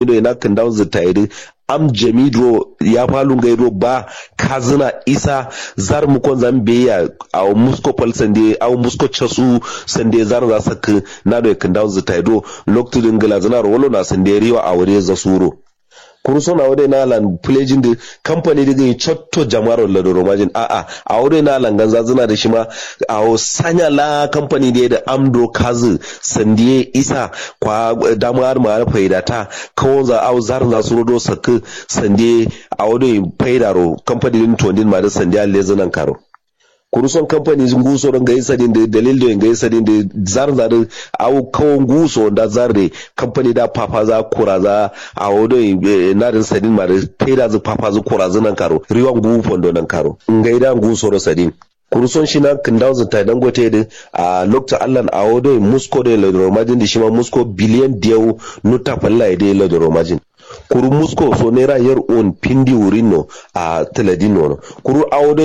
da ina kan dawo zitairi am jamido ya falun gairo ba kazina isa zar mukon zambe ya a musko pal sande a musko chasu sande zar za sak na do kan dawo zitairo loktu dingala zana rolo na sande riwa a wure za suro kuruso na wade na lan pledging da company da gai chotto jama'ar la do romajin a a a wade na lan ganza zina da shi ma a o sanya la company da da amdo kazu sandiye isa kwa damar ma faida ta kawo za au zar za su rodo sak sandiye a wade faida ro company din tondin ma da sandiya lezanan karo kuruson kamfani nguso don ga sadin da dalil da ga sadin da zar zar au kawon nguso da zar da kamfani da papa za kura za a wodo na din sadin ma da taida zu papa zu kura zu nan karo riwan gu fondo nan karo ngai da nguso ro sadin kuruson shi na kindaw zu tai dangote da a lokta allan a wodo musko da ladro majin da shi ma musko biliyan diyau nuta falla da ladro majin kuru musko so naira yar on pindi wurino a taladino no kuru awdo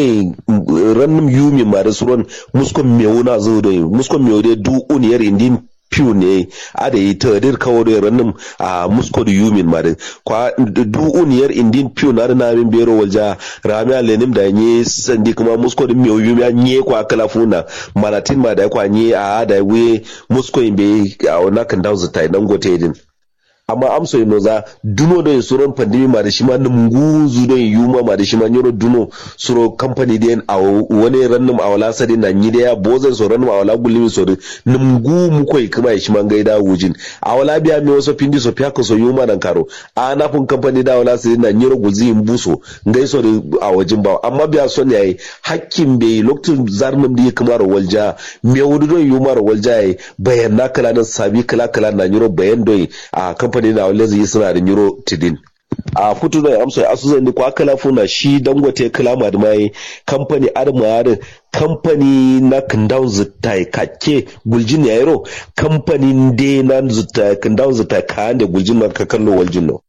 rannum yumi mare suron musko mewuna zo do musko mewde du un yar indin piu ne ada yi tadir kawo da rannum a musko da yumin mare kwa du un yar indin piu na na min bero walja rami alenim da nye sandi kuma musko da mewu yumi nye kwa kala funa manatin ma da kwa nye a da we musko imbe a wannan kan dawo zata dan gote din amma amso ino za duno do suron pandemi ma da shi ma nguzu do yuma ma da shi ma nyoro duno suro company den a wani rannum a wala sadin na nyi ya bozan so rannum a wala gulimi so ngu mu koi kuma shi ma gaida wujin a wala biya mi waso pindi so pyako so yuma nan karo a na fun company da wala sadin na nyoro guzi mbuso ngai so a wajin ba amma biya son yayi hakkin be lokacin zarnum da kuma ro walja me wudu do yuma ro walja yayi bayan na kala nan sabi kala kala na nyoro bayan do a kamfani na wale zai suna da euro tidin a kutu da amsa asu zan ko akala funa shi dangote kalama da mai kamfani adama da kamfani na kandaw zutai kake guljin ya yaro kamfani de na zutai kandaw zutai ka da guljin na ka kallo waljin no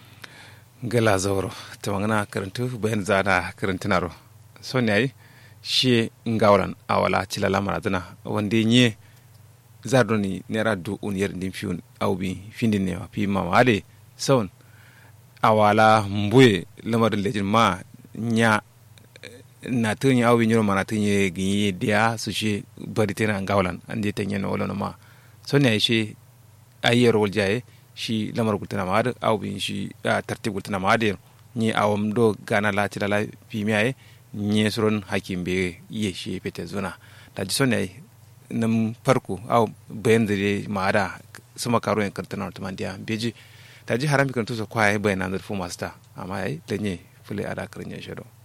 gala zauro ta magana karantu bayan zana karantunaro son yayi shi ngawran awala cilala marazana wanda yi zardoni nera du un yer ndim fiun awbi findin ne fi mama ade son awala mbuye lamar lejin ma nya na tun awbi nyoro mana tun ye gi dia su shi bari tena ngawlan ande tanya no wala ma son ya shi ayer wal jaye shi lamar gultana ma ade awbi shi tartib gultana ma ade ni awam do gana la tilala fi miyaye nye suron hakim be ye shi pete zuna da ji son ya nam farko aw bayan da ma da sama karo yan kartana wata mandiya beji ta ji haram kan tusa kwaye bayan nan da fu masta amma yayi da ne fule ada karin ya shado